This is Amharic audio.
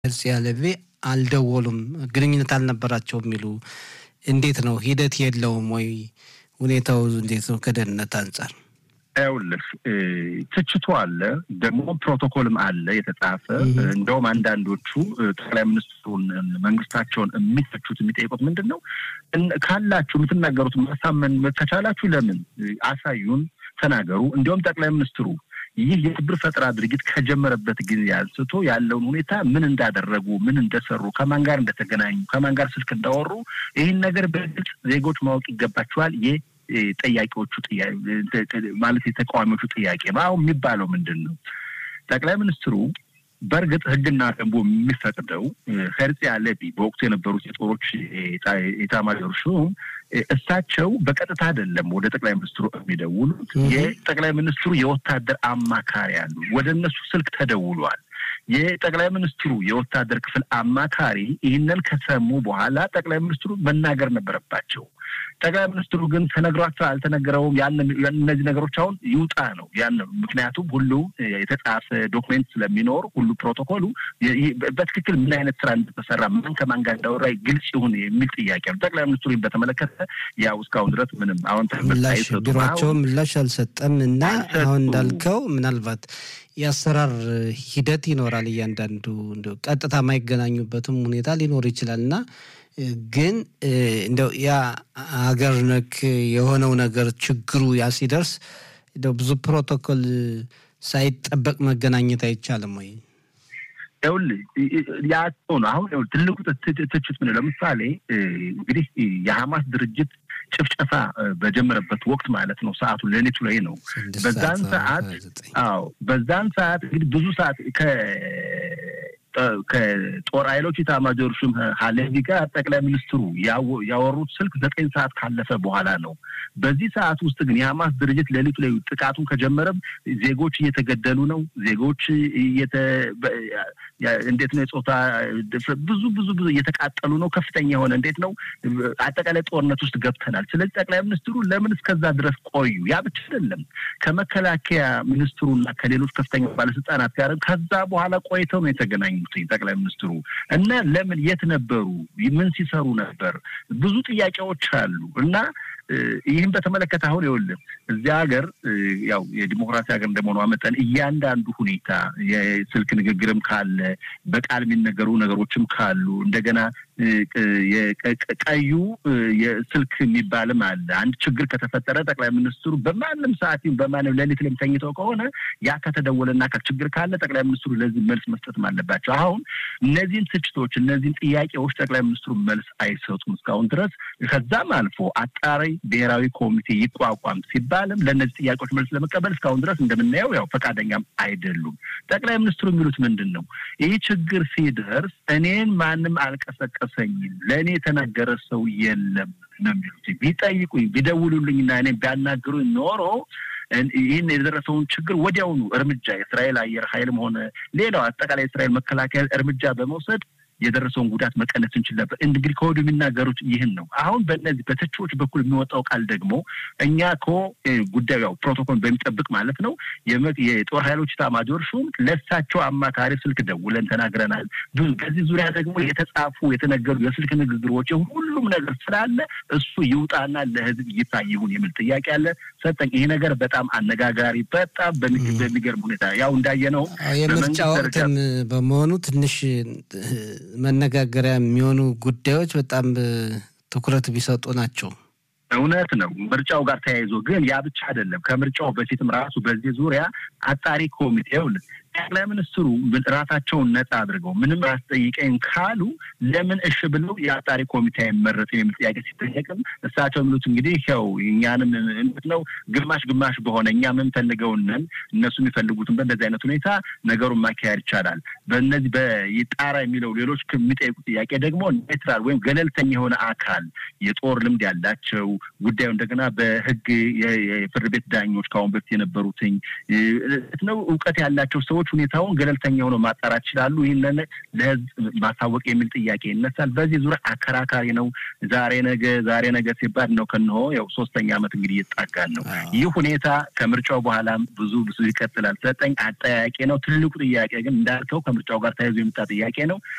ሄርጽያ ሌቪ አልደወሉም፣ ግንኙነት አልነበራቸውም የሚሉ እንዴት ነው? ሂደት የለውም ወይ? ሁኔታው እንዴት ነው ከደህንነት አንጻር? ይኸውልህ ትችቱ አለ፣ ደግሞ ፕሮቶኮልም አለ የተጻፈ። እንደውም አንዳንዶቹ ጠቅላይ ሚኒስትሩን መንግስታቸውን የሚተቹት የሚጠይቁት ምንድን ነው ካላችሁ የምትናገሩት ማሳመን ከቻላችሁ ለምን አሳዩን፣ ተናገሩ። እንዲሁም ጠቅላይ ሚኒስትሩ ይህ የሽብር ፈጠራ ድርጊት ከጀመረበት ጊዜ አንስቶ ያለውን ሁኔታ ምን እንዳደረጉ፣ ምን እንደሰሩ፣ ከማን ጋር እንደተገናኙ፣ ከማን ጋር ስልክ እንዳወሩ ይህን ነገር በግልጽ ዜጎች ማወቅ ይገባቸዋል። ጠያቂዎቹ ማለት የተቃዋሚዎቹ ጥያቄ አሁን የሚባለው ምንድን ነው? ጠቅላይ ሚኒስትሩ በእርግጥ ሕግና ደንቡ የሚፈቅደው ሄርጽያ ሌቪ በወቅቱ የነበሩት የጦሮች ኤታማዦር ሹም እሳቸው በቀጥታ አይደለም ወደ ጠቅላይ ሚኒስትሩ የሚደውሉት። የጠቅላይ ሚኒስትሩ የወታደር አማካሪ አሉ። ወደ እነሱ ስልክ ተደውሏል። የጠቅላይ ሚኒስትሩ የወታደር ክፍል አማካሪ ይህንን ከሰሙ በኋላ ጠቅላይ ሚኒስትሩ መናገር ነበረባቸው። ጠቅላይ ሚኒስትሩ ግን ተነግሯቸው አልተነገረውም። እነዚህ ነገሮች አሁን ይውጣ ነው ያን ምክንያቱም ሁሉ የተጻፈ ዶክሜንት ስለሚኖር ሁሉ ፕሮቶኮሉ በትክክል ምን አይነት ስራ እንደተሰራ ማን ከማን ጋር እንዳወራ ግልጽ ይሁን የሚል ጥያቄ ነው። ጠቅላይ ሚኒስትሩ በተመለከተ ያው እስካሁን ድረስ ምንም አሁን ቢሯቸው ምላሽ አልሰጠም እና አሁን እንዳልከው ምናልባት የአሰራር ሂደት ይኖራል። እያንዳንዱ ቀጥታ የማይገናኙበትም ሁኔታ ሊኖር ይችላል እና ግን እንደው ያ ሀገር ነክ የሆነው ነገር ችግሩ ያ ሲደርስ እንደው ብዙ ፕሮቶኮል ሳይጠበቅ መገናኘት አይቻልም ወይ? ይኸውልህ ያ ነው አሁን ትልቁ ትችት ምን ለምሳሌ እንግዲህ የሐማስ ድርጅት ጭፍጨፋ በጀመረበት ወቅት ማለት ነው። ሰዓቱ ሌሊቱ ላይ ነው። በዛን ሰዓት አዎ፣ በዛን ሰዓት እንግዲህ ብዙ ሰዓት ከጦር ኃይሎች ኤታማዦር ሹም ሀሌቪ ጋር ጠቅላይ ሚኒስትሩ ያወሩት ስልክ ዘጠኝ ሰዓት ካለፈ በኋላ ነው። በዚህ ሰዓት ውስጥ ግን የሐማስ ድርጅት ሌሊቱ ላይ ጥቃቱን ከጀመረም ዜጎች እየተገደሉ ነው። ዜጎች እንዴት ነው የጾታ ብዙ ብዙ ብዙ እየተቃጠሉ ነው። ከፍተኛ የሆነ እንዴት ነው አጠቃላይ ጦርነት ውስጥ ገብተናል። ስለዚህ ጠቅላይ ሚኒስትሩ ለምን እስከዛ ድረስ ቆዩ? ያ ብቻ አይደለም ከመከላከያ ሚኒስትሩና ከሌሎች ከፍተኛ ባለስልጣናት ጋር ከዛ በኋላ ቆይተው ነው የተገናኙ ጠቅላይ ሚኒስትሩ እና ለምን የት ነበሩ? ምን ሲሰሩ ነበር? ብዙ ጥያቄዎች አሉ እና ይህን በተመለከተ አሁን ይኸውልህ እዚህ ሀገር ያው የዲሞክራሲ ሀገር እንደመሆኗ መጠን እያንዳንዱ ሁኔታ የስልክ ንግግርም ካለ በቃል የሚነገሩ ነገሮችም ካሉ እንደገና ቀዩ የስልክ የሚባልም አለ። አንድ ችግር ከተፈጠረ ጠቅላይ ሚኒስትሩ በማንም ሰዓት በማንም ሌሊት ላይ ተኝተው ከሆነ ያ ከተደወለና ችግር ካለ ጠቅላይ ሚኒስትሩ ለዚህ መልስ መስጠትም አለባቸው። አሁን እነዚህን ትችቶች፣ እነዚህን ጥያቄዎች ጠቅላይ ሚኒስትሩ መልስ አይሰጡም እስካሁን ድረስ። ከዛም አልፎ አጣሪ ብሔራዊ ኮሚቴ ይቋቋም ሲባልም ለእነዚህ ጥያቄዎች መልስ ለመቀበል እስካሁን ድረስ እንደምናየው ያው ፈቃደኛም አይደሉም። ጠቅላይ ሚኒስትሩ የሚሉት ምንድን ነው? ይህ ችግር ሲደርስ እኔን ማንም አልቀሰቀሰኝም፣ ለእኔ የተናገረ ሰው የለም ነው የሚሉት። ቢጠይቁኝ ቢደውሉልኝና እኔ ቢያናግሩኝ ኖሮ ይህን የደረሰውን ችግር ወዲያውኑ እርምጃ የእስራኤል አየር ኃይልም ሆነ ሌላው አጠቃላይ የእስራኤል መከላከያ እርምጃ በመውሰድ የደረሰውን ጉዳት መቀነስ እንችል ነበር። እንግዲህ ከወዲሁ የሚናገሩት ይህን ነው። አሁን በእነዚህ በተቺዎች በኩል የሚወጣው ቃል ደግሞ እኛ እኮ ጉዳዩ ያው ፕሮቶኮል በሚጠብቅ ማለት ነው የጦር ኃይሎች ኤታማዦር ሹም ለእሳቸው አማካሪ ስልክ ደውለን ተናግረናል። በዚህ ዙሪያ ደግሞ የተጻፉ የተነገሩ የስልክ ንግግሮች ሁሉም ነገር ስላለ እሱ ይውጣና ለሕዝብ ይፋ ይሁን የሚል ጥያቄ አለ። ሰጠኝ ይሄ ነገር በጣም አነጋጋሪ፣ በጣም በሚገርም ሁኔታ ያው እንዳየነው የምርጫ ወቅትም በመሆኑ ትንሽ መነጋገሪያ የሚሆኑ ጉዳዮች በጣም ትኩረት ቢሰጡ ናቸው። እውነት ነው። ምርጫው ጋር ተያይዞ ግን ያ ብቻ አይደለም። ከምርጫው በፊትም ራሱ በዚህ ዙሪያ አጣሪ ኮሚቴው ጠቅላይ ሚኒስትሩ ራሳቸውን ነጻ አድርገው ምንም አስጠይቀኝ ካሉ ለምን እሺ ብለው የአጣሪ ኮሚቴ አይመረጥም የሚል ጥያቄ ሲጠየቅም እሳቸው የሚሉት እንግዲህ ያው እኛንም እንት ነው ግማሽ ግማሽ በሆነ እኛ የምንፈልገውንን እነሱ የሚፈልጉትን በእንደዚህ አይነት ሁኔታ ነገሩን ማካሄድ ይቻላል። በእነዚህ በጣራ የሚለው ሌሎች የሚጠይቁ ጥያቄ ደግሞ ኔትራል ወይም ገለልተኛ የሆነ አካል የጦር ልምድ ያላቸው ጉዳዩ እንደገና በህግ የፍርድ ቤት ዳኞች ከአሁን በፊት የነበሩትኝ ነው እውቀት ያላቸው ሰዎች ዜጎች ሁኔታውን ገለልተኛ ሆኖ ማጣራት ይችላሉ። ይህንን ለህዝብ ማሳወቅ የሚል ጥያቄ ይነሳል። በዚህ ዙሪያ አከራካሪ ነው። ዛሬ ነገ ዛሬ ነገ ሲባል ነው ከንሆ ያው ሶስተኛ ዓመት እንግዲህ እየተጣጋን ነው። ይህ ሁኔታ ከምርጫው በኋላም ብዙ ብዙ ይቀጥላል። ሰጠኝ አጠያቂ ነው። ትልቁ ጥያቄ ግን እንዳልከው ከምርጫው ጋር ተያይዞ የመጣ ጥያቄ ነው።